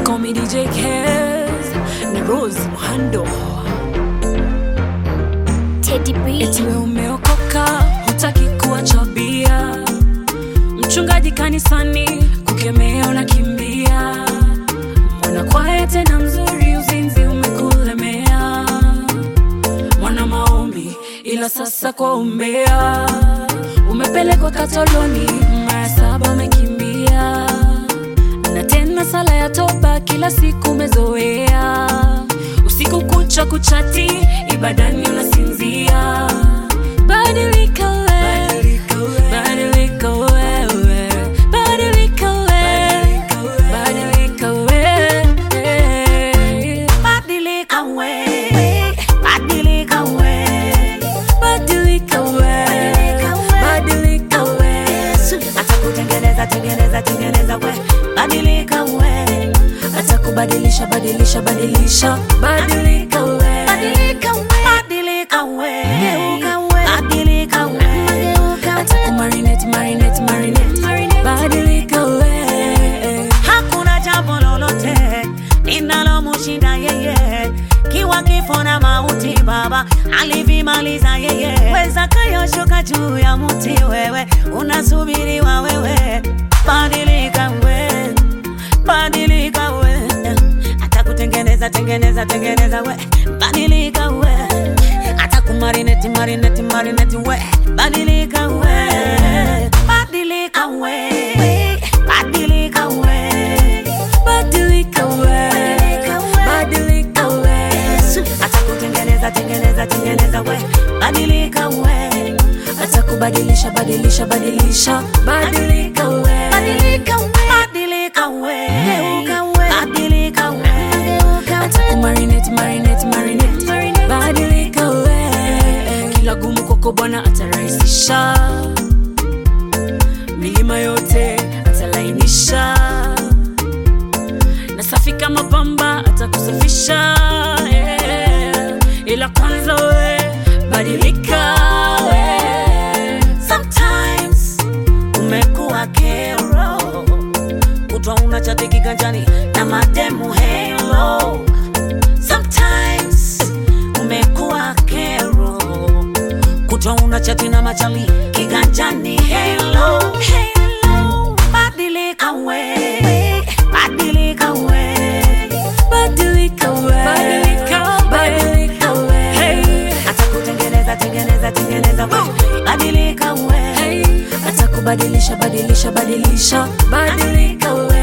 call me DJ Kez na Rose Muhando. Teddy B. Eti we umeokoka, hutaki kuacha bia. Mchungaji kanisani kukemea unakimbia. Mwana kwaya tena mzuri, uzinzi umekulemea. Mwana maombi, ila sasa kwa umbea. Umepelekwa katoloni, mara saba umekimbia. Na tena sala ya toba kila siku umezoea. Usiku kucha kuchati, ibadani unasinzia. Badilika wewe, badilika wewe, badilika wewe, badilika wewe. Badilika we, badilika we, Badilika wewe, badilika wewe. atakutengeneza tengeneza tengeneza we, badilika we, atakubadilisha badilisha badilisha badilika wewe. badilika we, badilika we, badilika we, Atakumarinate, marinate, marinate. Badilika wewe. hakuna jambo lolote linalomshinda yeye kiwa kifo na mauti baba alivimaliza yeye weza kayoshuka juu ya mti wewe unasubiriwa wewe badilika we badilika we atakutengeneza tengeneza tengeneza we badilika we atakumarineti marineti marineti we badilika we badilika we badilika we Badilika wewe. Badilika wewe. atakutengeneza tengeneza tengeneza we badilika we atakubadilisha badilisha badilisha badilika wewe. badilika we badilika we badilika we Atakumarinate, marinate, marinate. Badilika wewe. kila gumu kwako bwana atarahisisha milima yote atalainisha na safi kama pamba atakusafisha yeah. ila kwanza we badilika we. sometimes umekuwa kero kutwa una chati kiganjani na mademu helo sometimes umekuwa kero kutwa una chati na machali kiganjani helo helo badilika we badilika we Badilika we. Badilika we. Hey. atakutengeneza tengeneza tengeneza we badilika we Hey. atakubadilisha badilisha badilisha badilika we